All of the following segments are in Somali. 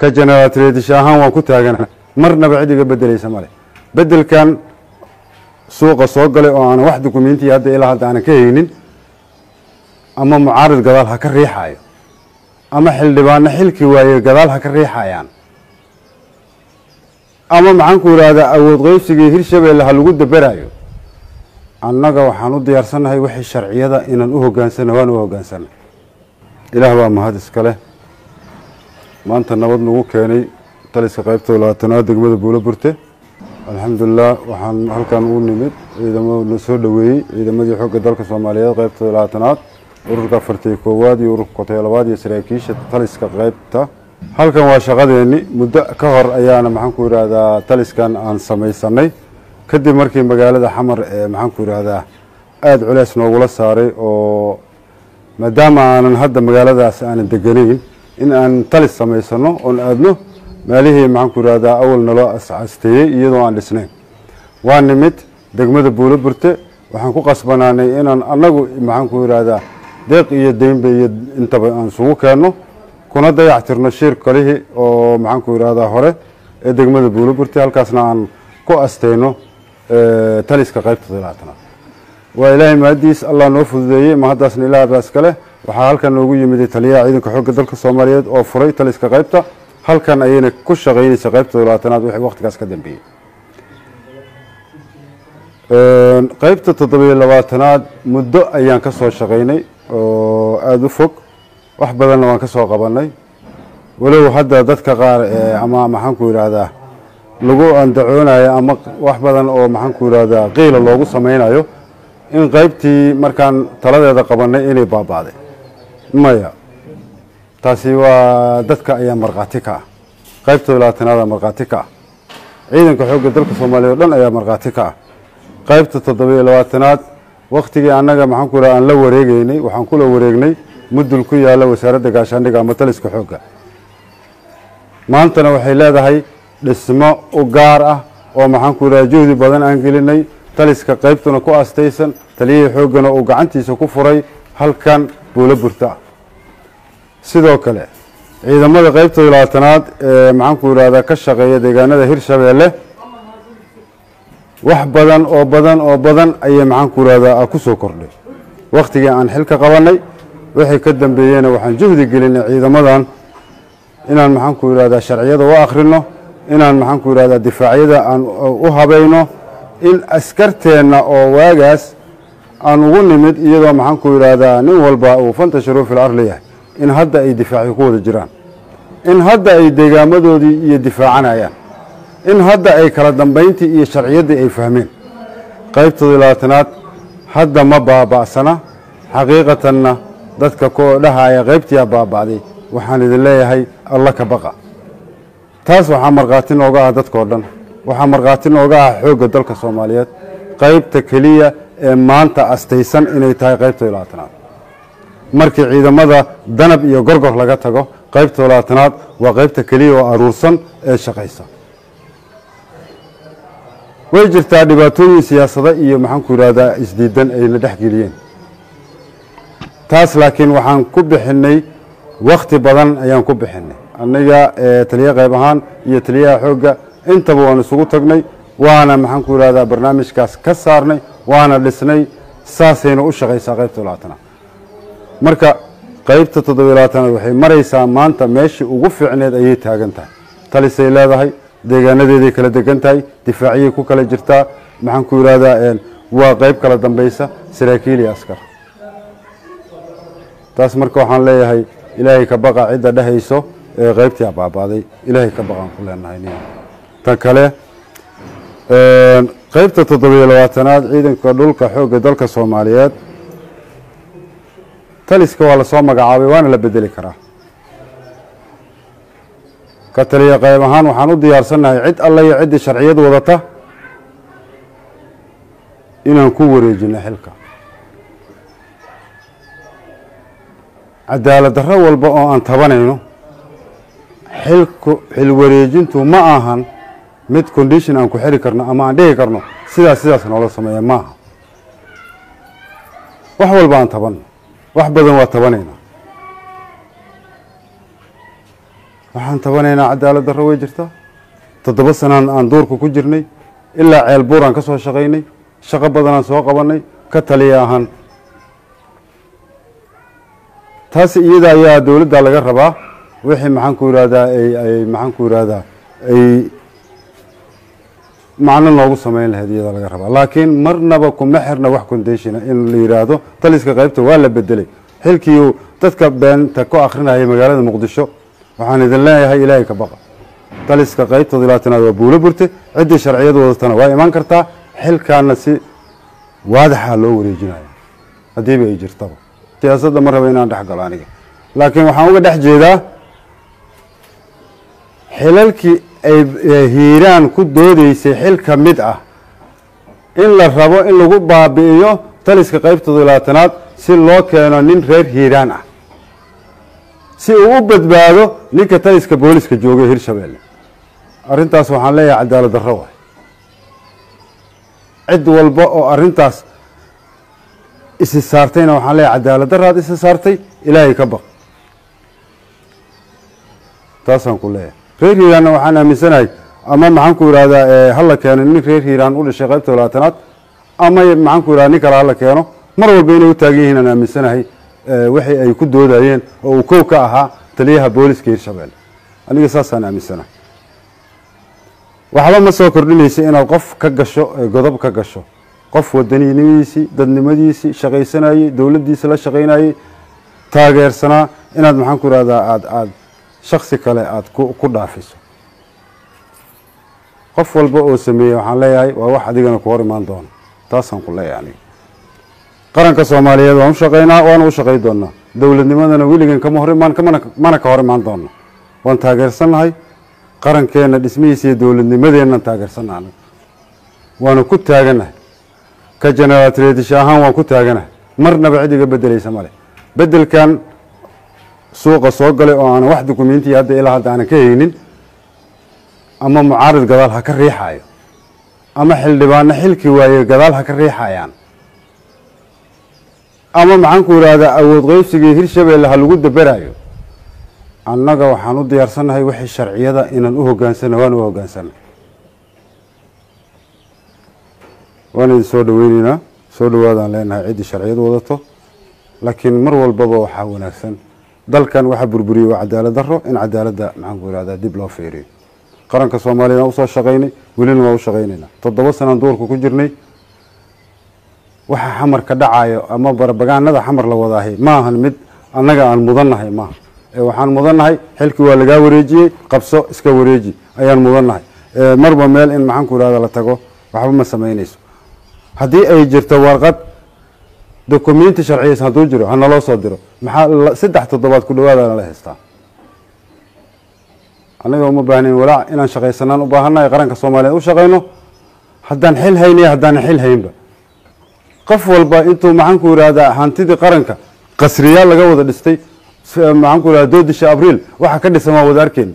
ka generaatreedish ahaan waan ku taagana marnaba cid iga bedelaysa male bedelkan suuqa soo galay oo aanan wax dukumentiya hadda ilaa hadda aanan ka haynin ama mucaarid gadaal ha ka riixayo ama xildhibaano xilki waaye gadaal ha ka riixayaan ama maxaan ku ihahdaa awood qeybsigii hirshabeelle ha lagu daberayo annaga waxaan u diyaarsannahay wixii sharciyada inaan u hogaansana waan u hogaansana ilaah baa mahad iska leh maanta nabad nagu keenay taliska qaybta labaatanaad degmada buulo burte alxamdulilah waxaan halkan u nimid ciidamo na soo dhoweeyey ciidamadii xoogga dalka soomaaliyeed qaybta labaatanaad ururka afartiyo koowaad iyo ururka kotoyo labaad iyo saraakiisha taliska qaybta halkan waa shaqadeeni muddo ka hor ayaana maxaan ku yidhaahdaa taliskan aan samaysanay kadib markii magaalada xamar ee maxaan ku yidhaahdaa aada culeys noogula saaray oo maadaama aanan hadda magaaladaas aanan deganayn in aan talis samaysano oon aadno meelihii maxaan ku yidhahdaa awal naloo asasteeyey iyadoo aan dhisnayn waa nimid degmada buulo burte waxaan ku qasbanaanay inaan annagu maxaan ku yidhaahdaa deeq iyo deynba iyo intaba aan isugu keenno kuna dayactirno shir kalihii oo maxaan ku yidhahdaa hore ee degmada buulo burte halkaasna aan ku asteyno taliska qaybta talaatanaad waa ilaahay mahadiis allah noo fududeeyey mahaddaasna ilaah baa iska leh waxaa halkan noogu yimiday taliyaha ciidanka xoogga dalka soomaaliyeed oo furay taliska qaybta halkan ayayna ku shaqaynaysa qaybta talaatanaad wixii waqtigaas ka dambeeyey qaybta toddobiyo labaatanaad muddo ayaan ka soo shaqaynay oo aada u fog wax badanna waan ka soo qabanay walow hadda dadka qaar ama maxaan ku yidhaahdaa lagu andacoonayo ama wax badan oo maxaan ku yidhaahdaa qiila loogu samaynayo in qaybtii markaan taladeeda qabanay inay baaba'day maya taasi waa dadka ayaa markhaati ka ah qaybta labaatanaada markhaati ka ah ciidanka xoogga dalka soomaaliya o dhan ayaa markhaati ka ah qaybta toddobiyo labaatanaad waktigii annaga maxaan ku yidhaha aan la wareegeynay waxaan kula wareegnay mudul ku yaalla wasaaradda gaashaandhiga ama taliska xoogga maantana waxay leedahay dhismo u gaar ah oo maxaan ku yidhaha juhdi badan aan gelinay taliska qaybtuna ku astaysan taliyihii xooggana uu gacantiisa ku furay halkan buulo burta ah sidoo kale ciidamada qaybta labaatanaad ee maxaan ku yidhahdaa ka shaqeeya deegaanada hirshabeelle wax badan oo badan oo badan ayay maxaan ku yidhahdaa ku soo kordhay waktigii aan xilka qabanay wixii ka dambeeyeyna waxaan juhdi gelinay ciidamadan inaan maxaan ku yidhahdaa sharciyada u akhrino inaan maxaan ku yidhahdaa difaacyada aan u habayno in askarteenna oo waagaas aan ugu nimid iyadoo maxaan ku yidhaahdaa nin walba uu fantasharu fil arli yahay in hadda ay difaacyo ku wada jiraan in hadda ay deegaamadoodii iyo difaacanayaan in hadda ay kala dambayntii iyo sharciyaddii ay fahmeen qaybtoodii labaatanaad hadda ma baaba'sana xaqiiqatanna dadka ku dhahaya qaybtiyaa baaba'day waxaan idin leeyahay alla ka baqa taas waxaa markhaati nooga ah dadkao dhan waxaa markhaati nooga ah xoogga dalka soomaaliyeed qaybta keliya ee maanta astaysan inay tahay qaybta labaatanaad markii ciidamada danab iyo gorgor laga tago qaybta labaatanaad waa qaybta keliya oo aruursan ee shaqaysa way jirtaa dhibaatooyin siyaasada iyo maxaan ku yidhahdaa isdiidan ayna dhex geliyeen taas laakiin waxaan ku bixinay wakti badan ayaan ku bixinay aniga taliya qayb ahaan iyo taliyaha xoogga intaba waan isugu tagnay waana maxaan ku yidhahdaa barnaamijkaas ka saarnay waana dhisnay saasayna u shaqaysaa qaybta labaatanaad marka qaybta toddobiyo labaatanaad waxay maraysaa maanta meeshii ugu fiicneed ayay taagan tahay talisay leedahay deegaanadeeday kala degan tahay difaaciyay ku kala jirtaa maxaan ku yidhahdaa waa qayb kala dambaysa saraakiil iyo askar taas marka waxaan leeyahay ilaahay ka baqa cidda dhehayso ee qaybtii abaabaaday ilaahay ka baqaan ku leenahay nin tan kale qaybta toddobiyo labaatanaad ciidanka dhulka xoogga dalka soomaaliyeed taliska waa lasoo magacaabay waana la bedeli karaa ka taliya qayb ahaan waxaan u diyaarsannahay cid alla iyo ciddii sharciyad wadata inaan ku wareejino xilka cadaalad darro walba oo aan tabanayno xilku xil wareejintu ma ahan mid condition aan ku xiri karno ama aan dhihi karno sidaas sidaas noola sameeya ma aha wax walba aan tabanno wax badan waa tabanaynaa waxaan tabanaynaa cadaalad darro way jirtaa toddoba sanaan aan duurka ku jirnay ilaa ceel buuraan ka soo shaqaynay shaqo badanaan soo qabanay ka taliya ahaan taas iyada ayaa dowladda laga rabaa wixii maxaan ku yihahdaa ay ay maxaan ku yihahdaa ay macno noogu samayn lahayd iyada laga rabaa laakiin marnaba kuma xirna wax conditiona in la yidhaahdo taliska qaybta waa la bedelay xilkii uu dadka beenta ku akrinaya magaalada muqdisho waxaan idin leeyahay ilaahay ka baqa taliska qaybtooda laatanaad waa buulo burte ciddii sharciyad wadatana waa imaan kartaa xilkaana si waadaxa loo wareejinaya haddiiba ay jirtaba siyaasadda ma raba inaan dhex galo aniga laakiin waxaan uga dhex jeedaa xilalkii ay hiiraan ku doodeysay xil ka mid ah in la rabo in lagu baabi'iyo taliska qaybtooda labaatanaad si loo keeno nin reer hiiraan ah si uu u badbaado ninka taliska booliska joogay hirshabeelle arrintaas waxaan leeyahay cadaalad darro waay cid walba oo arrintaas isi saartayna waxaan leeyahay cadaalad darraad isi saartay ilaahay ka baq taasaan ku leeyahay reer hiiraanna waxaan aaminsanahay ama maxaan ku yidhahdaa hala keeno nin reer hiiraan u dhashay qaybta labaatanaad ama maxaan ku yidhahda nin kale hala keeno mar walba inay u taagan yihiin aan aaminsanahay wixii ay ku doodayeen oo uu kow ka ahaa taliyaha booliska hirshabeelle aniga saasaan aaminsanahay waxba ma soo kordhinaysa inaad qof ka gasho godob ka gasho qof wadanimadiisii dadnimadiisii shaqaysanayey dowladdiisa la shaqaynayey taageersanaa inaad maxaan ku yidhahdaa aada aada shaksi kale aada ku ku dhaafiso qof walba oo sameeyey waxaan leeyahay waa wax adigana ku hor imaan doono taasaan ku leeyahay aniga qaranka soomaaliyeed waan u shaqaynaa waana u shaqay doonaa dowladnimadana weligan kama hor imaan kamana mana ka hor imaan doono waan taageersannahay qarankeena dhismihiisa iyo dowladnimadeennan taageersannaha anaga waana ku taaganahay ka generaal tradition ahaan waan ku taaganahay marnaba cid iga bedelaysa male bedelkan suuqa soo galay oo aanan wax dukumentiya hadda ilaa hadda aanan ka haynin ama mucaarid gadaal ha ka riixayo ama xildhibaano xilki waaye gadaal ha ka riixayaan ama maxaan ku yidhaahdaa awood qeybsigii hirshabeelle ha lagu daberayo annaga waxaan u diyaarsannahay wixii sharciyada inaan u hogaansana waan u hogaansana waan idin soo dhaweyneynaa soo dhawaadaan leenahay ciddii sharciyad wadato laakiin mar walbaba waxaa wanaagsan dalkan waxaa burburiyey waa cadaalad darro in cadaaladda maxaan ku yihahdaa dib loo feeriyo qaranka soomaaliya waan usoo shaqaynay welina waan u shaqaynaynaa toddoba sanaan duurka ku jirnay waxa xamar ka dhacayo ama barbagaanada xamar la wadaahay ma ahan mid annaga aan mudannahay maaha ee waxaan mudannahay xilkii waa lagaa wareejiyey qabso iska wareeji ayaan mudannahay marba meel in maxaan ku yihahda la tago waxba ma samaynayso haddii ay jirto warqad documenti sharciyaysa hadduu jiro ha naloo soo diro maxaa saddex toddobaad ku dhawaadana la haystaa annaga uma baahnayn walaac inaan shaqaysanaan u baahannahay qaranka soomaaliyeed u shaqayno haddaan xil haynaya haddaanan xil haynba qof walba intuu maxaan ku yidhahdaa hantidii qaranka qasriyaal laga wada dhistay maxaan ku yihahda doodisha abriil waxa ka dhisan waa wada arkeen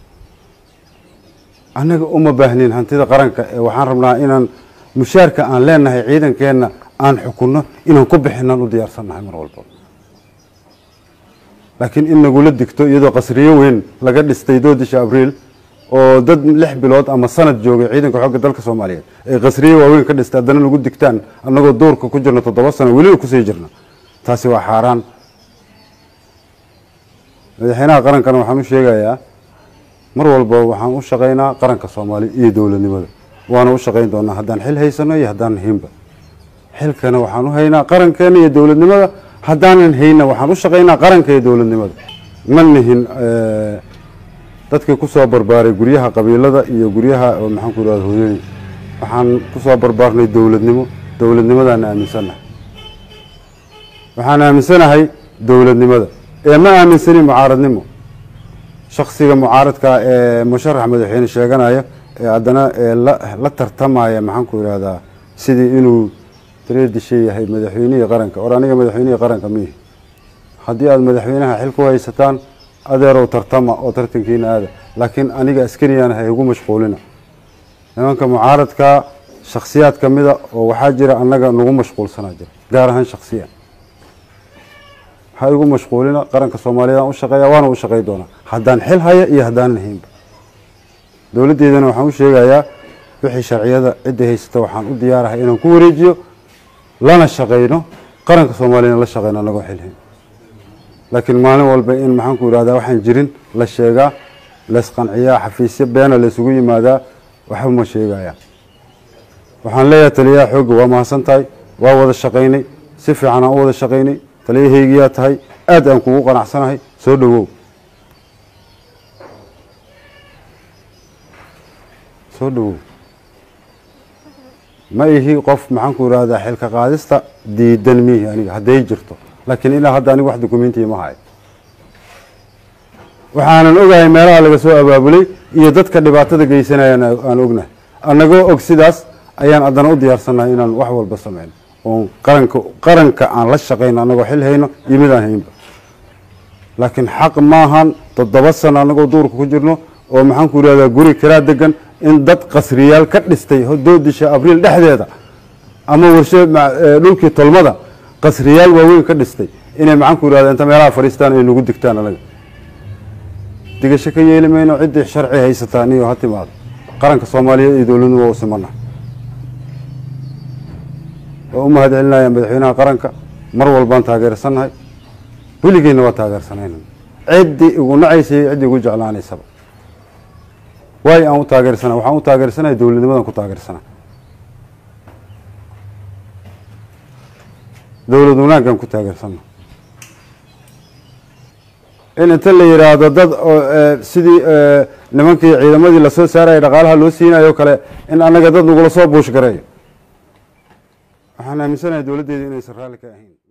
annaga uma baahnin hantida qaranka ee waxaan rabnaa inaan mushaarka aan leenahay ciidankeenna aan xukunno inaan ku bixinaan u diyaarsannahay mar walba laakiin in nagula digto iyadoo qasriyo weyn laga dhistay doodisha abriil oo dad lix bilood ama sanad joogay ciidanka xoogga dalka soomaaliyeed ay qasriyo waaweyn ka dhistay haddana nagu digtaan annagoo duurka ku jirno toddoba sano weliba kusii jirna taasi waa xaaraan madaxweynaha qarankana waxaan u sheegayaa mar walba waxaan u shaqaynaa qaranka soomaaliya iyo dowladnimada waana u shaqayn doonaa haddaan xil haysano iyo haddaanan haynba xilkana waxaan u haynaa qarankeena iyo dowladnimada haddaanan hayna waxaan u shaqaynaa qaranka iyo dowladnimada ma nihin dadkii kusoo barbaaray guryaha qabiilada iyo guryaha maxaan ku yihahda hooyooyin waxaan kusoo barbaarnay dowladnimo dowladnimadaana aaminsannahay waxaan aaminsanahay dowladnimada ee ma aaminsani mucaaradnimo shaksiga mucaaradka ee musharax madaxweyne sheeganaya ee haddana la tartamaya maxaan ku yihahdaa sidii inuu tareedisha yahay madaxweynihii qaranka or aniga madaxweynihii qaranka miihi haddii aada madaxweynaha xil ku haysataan adeerow tartama oo tartankiina aada laakiin aniga askariyana ha igu mashquulina nimanka mucaaradka shaksiyaad ka mida oo waxaa jira annaga nagu mashquulsanaa jira gaar ahaan shaksiyan ha igu mashquulina qaranka soomaaliyeed aan u shaqeeya waana u shaqey doonaa haddaan xil haya iyo haddaanan haynba dowladdeedana waxaan u sheegayaa wixii sharciyada cidda haysata waxaan u diyaarahay inaan ku wareejiyo lana shaqeyno qaranka soomaaliyana la shaqeyno anagoo xil hayn laakiin maalin walba in maxaan ku idhahdaa waxaan jirin la sheegaa laysqanciyaa xafiisyo beena laysugu yimaadaa waxba ma sheegaya waxaan leeyahay taliyaha xoogga waa mahadsan tahay waa wada shaqaynay si fiican aan u wada shaqaynay taliyahaygiyaa tahay aad aan kugu qanacsanahay soo dhowow soo dhowow ma ihi qof maxaan ku idhahdaa xilka qaadista diidan miihi aniga hadday jirto laakiin ilaa hadda aniga wax dukumentiya ma hayo waxaanan ogahay meelaha laga soo abaabulay iyo dadka dhibaatada geysanayaan aan ognahay annagoo og sidaas ayaan haddana u diyaarsannahay inaan wax walba sameyno oon qaranka qaranka aan la shaqayno annagoo xil hayno iyo mid aan haynba laakiin xaq maahan toddoba sano annagoo duurka ku jirno oo maxaan ku idhahdaa guri kiraa degan in dad qasriyaal ka dhistay doodisha abriil dhexdeeda ama warshe dhulkii tolmada qasriyaal waaweyn ka dhistay inay maxaan ku idhahda inta meelaha fadhiistaan ay nagu digtaan anaga digasho ka yeeli mayno ciddii sharci haysataa niyo ha timaado qaranka soomaaliyeed iyo dowladnu waa u simana waa u mahad celinaya madaxweynaha qaranka mar walbaan taageersannahay weligeenna waa taageersanayna ciddii igu nacaysay ciddii igu jeclaanaysaba waay aan u taageersana waxaan u taageersanaya dowladnimadan ku taageersana dowlad wanaaggaan ku taageersana in inta la yidhaahdo dad sidii nimankii ciidamadii lasoo saaraya dhaqaalaha loo siinayo o kale in annaga dad nagula soo buush gareeyo waxaan aaminsanahay dowladdeeda inaysan raalli ka ahayn